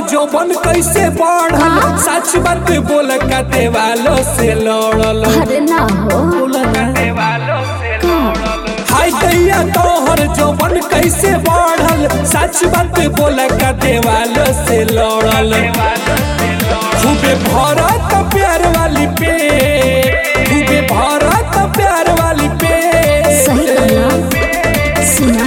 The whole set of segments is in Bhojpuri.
जौबन कैसे बढ़ल सच बात बोल का देवालो से लड़ल अरे ना हो बोल ना का हाय दैया तोहर जौबन कैसे बढ़ल सच बात बोल का देवालो से लड़ल खूबे भरत प्यार वाली पे खूबे भरत प्यार वाली पे सही कहला सुना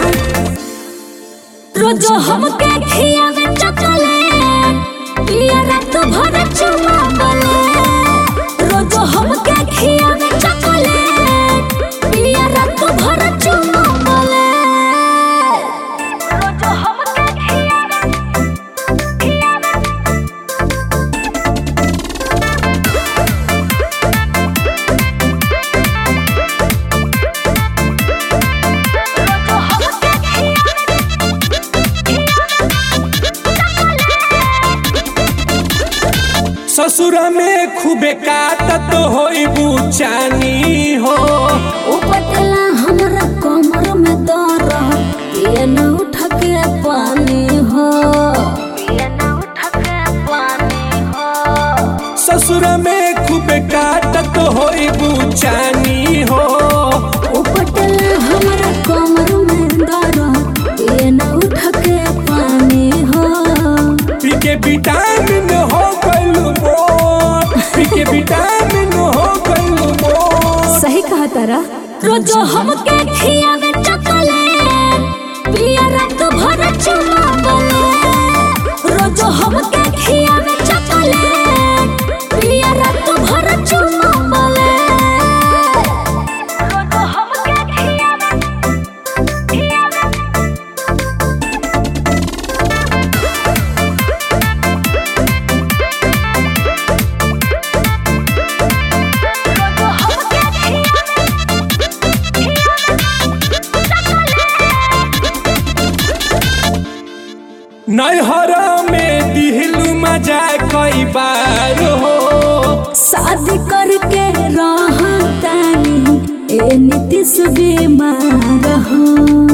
रोज हमके खियावे चॉकलेट पिया रात भर चुमा बले रोज हमके खियावे चॉकलेट पिया रात भर चुमा बले रोज हमके खियावे ससुर में खूबे काटत होई बुचानी हो उपटला हमरा कमर में दर ये न उठ के पानी हो ये न उठ के पानी हो ससुर में खूबे काटत होई बुचानी हो उपटला हमरा कमर में दर ये न उठ के पानी हो पी के विटामिन हो गइल मोर पी के विटामिन हो गइल मोर सही कहा तारा रोज हमके खियावे चॉकलेट पिया रात भर चुमा बले रोज हमके खियावे चॉकलेट पिया रात भर चुमा बले रोज हमके खियावे खियावे रोज हमके खियावे नैहरा में दिहलू मजा कई बार हो शादी करके रहतानी ए नीतीश बीमार हो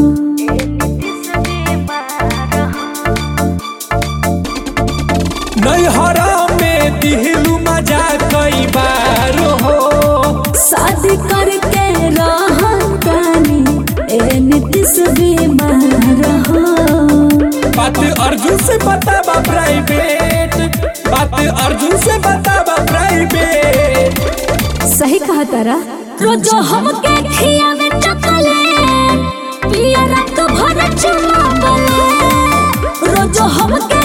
नैहरा में दिहलू मजा कई बार हो शादी करके रहतानी ए नीतीश बीमार हो बात अर्जुन से बताबा प्राइवेट बात अर्जुन से बताबा प्राइवेट सही कहा तारा रोज हमके खियावे चॉकलेट पिया रात भर चुमा बले रोज हमके